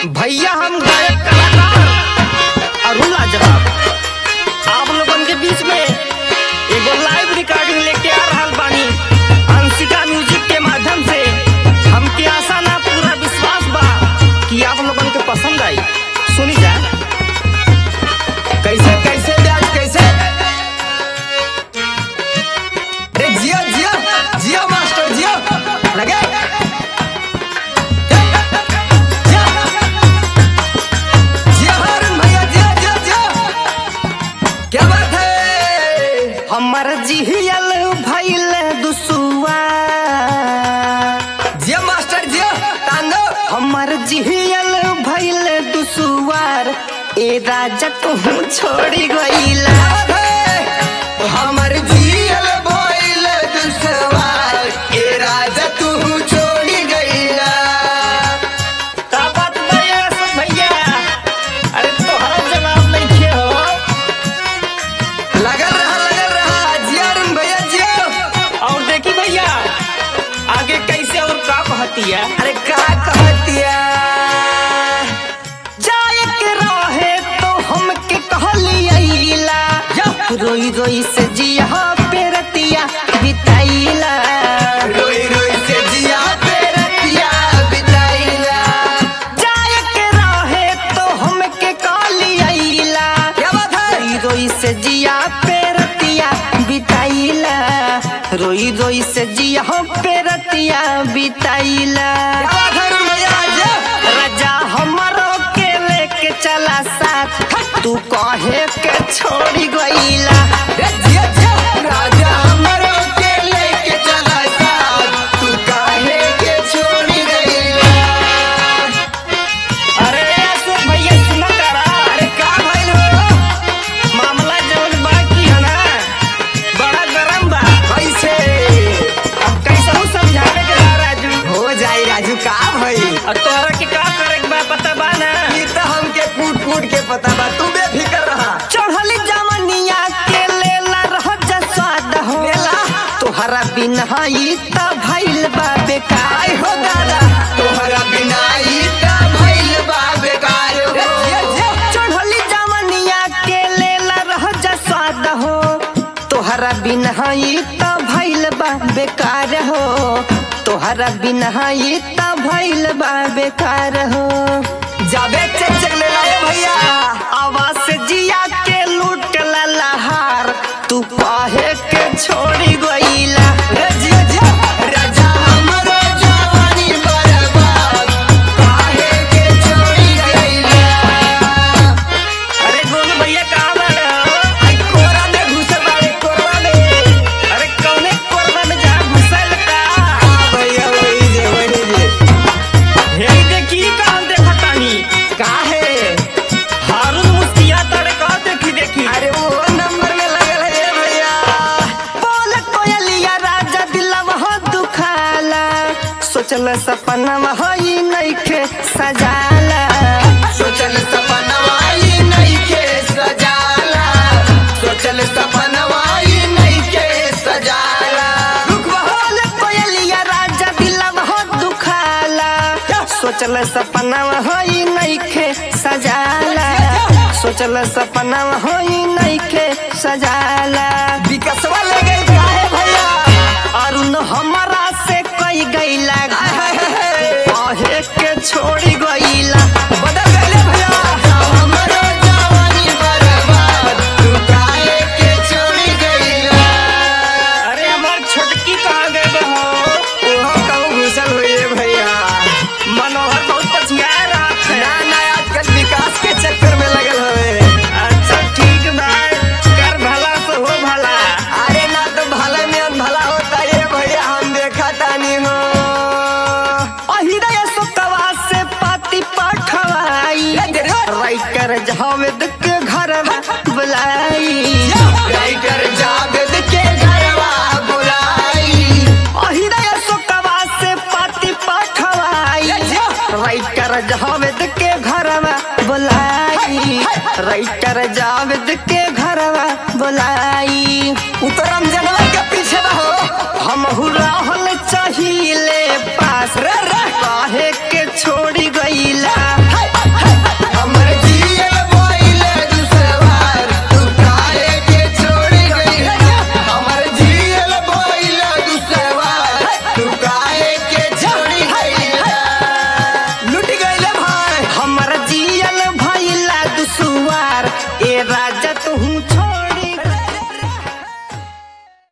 भैया हम गायक कलाकार अरुण लाजवाब आप लोगन के बीच में एगो लाइव रिकॉर्डिंग लेके आ रहल बानी अंशिका म्यूजिक के माध्यम से हमके आशा ना पूरा विश्वास बा कि आप लोगन के पसंद आई सुनी जा कैसे कैसे ब्याज कैसे अरे जियो जियो जियो मास्टर जियो लगे जियो जियो हारून भैया जियो जियो जियो क्या बात है हमर जिहियल भइल दुसुआ जियो मास्टर जियो तांदो हमर जिहियल भइल दुसुआर ए राजा तू छोड़ी गईला क्या बात है हमर जियल भइल दुसवार ए राजा तू छोड़ी गईला का बात भैया सब भैया अरे तोहरा जवाब नहीं खे हो लगल रहा लगल रहा जिया अरुण भैया जियो और देखी भैया आगे कैसे और का कहती है अरे का कहतिया जाए के रहे तो हमके कहलियला रोई रोई से जिया पेरतिया बिताइला रोई रोई से जिया पे रतिया बिताइला जाए के रहे तो हमके कहलियला क्या बात है रोई रोई से जिया पेरतिया बिताइला रोई रोई से जिया पेरतिया बिताइला क्या बात है अरुण भैया जियो राजा हमरो के लेके चला साथ तू कहे के छोड़ी गईला रे जिया जिया राजा हमरो के लेके चला साथ तू काहे के छोड़ी गईला अरे अशोक भैया सुना करा अरे का भइल हो मामला जवन बाकी है ना बड़ा गरम बा कैसे अब कैसे हूँ समझावे के बा राजू हो जाई राजू का भइल और तोहरा के का करे के बा पता बा ना ई तो हमके कूट कूट के पता बा तू बेफिकर रहा चढ़ली जवनिया के लेला रह जा स्वाद हो लेला। तोहरा बिना ई त भइल बा बेकार आई हो दादा तोहरा बिना ई त भइल बा बेकार हो चढ़ली जवनिया के लेला रह जा स्वाद हो तोहरा बिना ई त भइल बा बेकार हो तोहरा बिना ई त भइल बा बेकार हो जाबे चेक चेक ले लाए भैया आवाज से जिया के लूट ला लहार तू काहे के छोड़ी गईला रे जिया जिया राजा हमरो जवानी बर्बाद काहे के छोड़ी गईला अरे गोलू भैया कहाँ बाड़े हो आई कोरा में घुसे बाड़े कोरवा में अरे कौने कोरबा में जा घुसल का आ भैया वही जे वही जे हे देखी कहाँ देखा तानी काहे हारून मुस्किया तड़े का देखी देखी अरे वो नंबर में लगल है ये भैया बोल कोयलिया राजा दिलवा हो दुखाला सोचल सपना वही नइखे सजाला सोचल सपनवा ई नइखे सजाला सोचल सपनवा ई नइखे सजाला रुक बोल कोयलिया राजा दिलवा हो दुखाला सोचल सपना वही नइखे सजाला सोचल सपना वही नइखे सजाला विकसवा ले गई काहे भैया अरुण हमारा से कई गईला कहे के छोड़ी गईला बदल गईले भैया हमरो जवानी बर्बाद तू काहे के छोड़ी गईला अरे हमार छोटकी कहाँ गए बहो ओहो कहूँ घुसल हुई है भैया मनोहर बहुत पछिया रहा ना ना आजकल विकास के चक्कर में लगल हवे अच्छा ठीक बा कर भला से हो भला अरे ना तो भला में भला होता है भैया हम देखा तानी हो अहिदय सुकवा से पाती पठवाई राइटर जावेद के घर में बुलाई राइटर जावेद के घरवा बुलाई अहिदय सुकवा से पाती पठवाई राइटर जावेद के घर में बुलाई राइटर जावेद के घर में बुलाई उतरम जनवा के पीछे रहो हम राहल चाहिए पास रे रे काहे के छोड़ी गईला तू